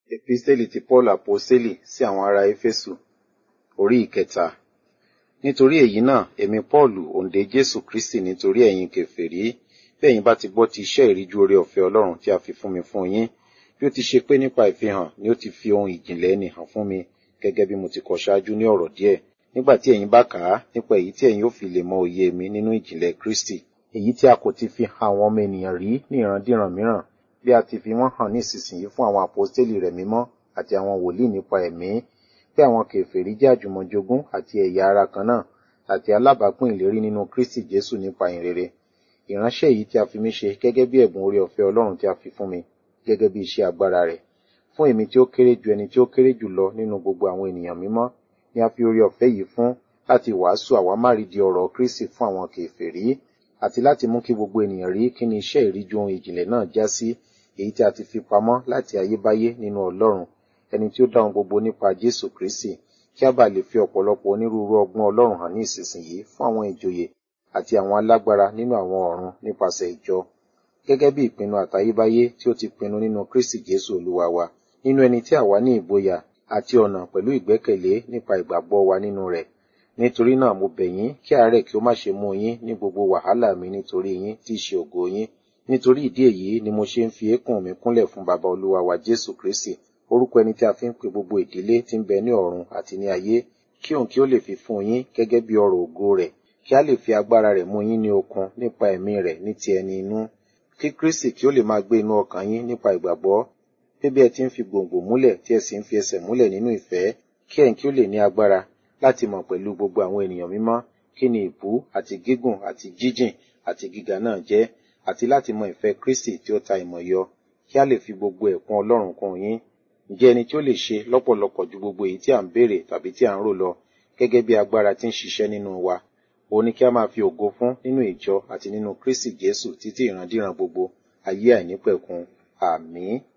Episteli ti Paul Aposteli sí àwọn ará Éfésù orí ìkẹta. Nítorí èyí náà, èmi Paulu, òǹdè Jésù Kristi nítorí ẹ̀yin kèfèrí, bí ẹ̀yin bá ti gbọ́ ti iṣẹ́ ìríjú oore ọ̀fẹ́ Ọlọ́run tí a fi fún mi fún yín, bí ó ti ṣe pé nípa ìfihàn ni ó ti fi ohun ìjìnlẹ̀ ẹni hàn fún mi, gẹ́gẹ́ bí mo ti kọ ṣáájú ní ọ̀rọ̀ díẹ̀. Nígbà tí ẹ̀yin bá kà á, nípa èyí tí ẹ̀yin ó fi lè mọ òye mi nínú ìjìnlẹ̀ Kristi, èyí tí a kò ti fi hàn àwọn ọmọ ènìyàn rí ní ìrandíran mìíràn, bí a ti fi wọ́n hàn ní ìsinsìnyí fún àwọn àpọ́stélì rẹ̀ mímọ́ àti àwọn wòlíì nípa ẹ̀mí, pé àwọn kèfèrí jẹ́ àjùmọ̀jogún àti ẹ̀yà ara kan náà, àti alábàápín ìlérí nínú Kristi Jésù nípa ìhìnrere. Ìránṣẹ́ yìí tí a fi mí ṣe gẹ́gẹ́ bí ẹ̀bùn oore ọ̀fẹ́ Ọlọ́run tí a fi fún mi, gẹ́gẹ́ bí iṣẹ́ agbára rẹ̀. Fún èmi tí ó kéré ju ẹni tí ó kéré jù lọ nínú gbogbo àwọn ènìyàn mímọ́, ni a fi oore ọ̀fẹ́ yìí fún láti wàásù àwámárìdí ọ̀rọ̀ Kristi fún àwọn kèfèrí, àti láti mú kí gbogbo ènìyàn rí kí ni iṣẹ́ ìríjú ohun ìjìnlẹ̀ náà já sí, èyí tí a ti fi pamọ́ láti ayébáyé nínú Ọlọ́run, ẹni tí ó dá ohun gbogbo nípa Jésù Kristi, kí a bá lè fi ọ̀pọ̀lọpọ̀ onírúurú ọgbọ́n Ọlọ́run hàn ní ìsinsìnyí fún àwọn ìjòyè àti àwọn alágbára nínú àwọn ọ̀run nípasẹ̀ ìjọ, gẹ́gẹ́ bí ìpinnu àtayébáyé tí ó ti pinnu nínú Kristi Jésù Olúwa wa, nínú ẹni tí àwa ní ìgboyà àti ọ̀nà pẹ̀lú ìgbẹ́kẹ̀lé nípa ìgbàgbọ́ wa nínú rẹ̀. Nítorí náà mo bẹ̀ yín kí àárẹ̀ kí ó má ṣe mú yín ní gbogbo wàhálà mi nítorí yín tí í ṣe ògo yín. Nítorí ìdí èyí ni mo ṣe ń fi eékún mi kúnlẹ̀ fún baba Olúwa wa Jésù Kristi, orúkọ ẹni tí a fi ń pe gbogbo ìdílé tí ń bẹ ní ọ̀run àti ní ayé, kí òun kí ó lè fi fún yín gẹ́gẹ́ bí ọrọ̀ ògo rẹ̀, kí a lè fi agbára rẹ̀ mú yín ní okun nípa ẹ̀mí rẹ̀ ní ti ẹni inú. Kí Kristi kí ó lè máa gbé inú ọkàn yín nípa ìgbàgbọ́, pé bí ẹ ti ń fi gbòǹgbò múlẹ̀ tí ẹ sì ń fi ẹsẹ̀ múlẹ̀ nínú ìfẹ́, kí ẹ̀yin kí ó lè ní agbára láti mọ̀ pẹ̀lú gbogbo àwọn ènìyàn mímọ́ kí ni ìbú àti gígùn àti jíjìn àti gíga náà jẹ́, àti láti mọ ìfẹ́ Kristi tí ó ta ìmọ̀ yọ, kí a lè fi gbogbo ẹ̀kún Ọlọ́run kún yín. Ǹjẹ́ ẹni tí ó lè ṣe lọ́pọ̀lọpọ̀ ju gbogbo èyí tí à ń béèrè tàbí tí à ń rò lọ, gẹ́gẹ́ bí agbára tí ń ṣiṣẹ́ nínú wa, òun ni kí a máa fi ògo fún nínú ìjọ àti nínú Kristi Jésù títí ìrandíran gbogbo, ayé àìnípẹ̀kun. Àmín.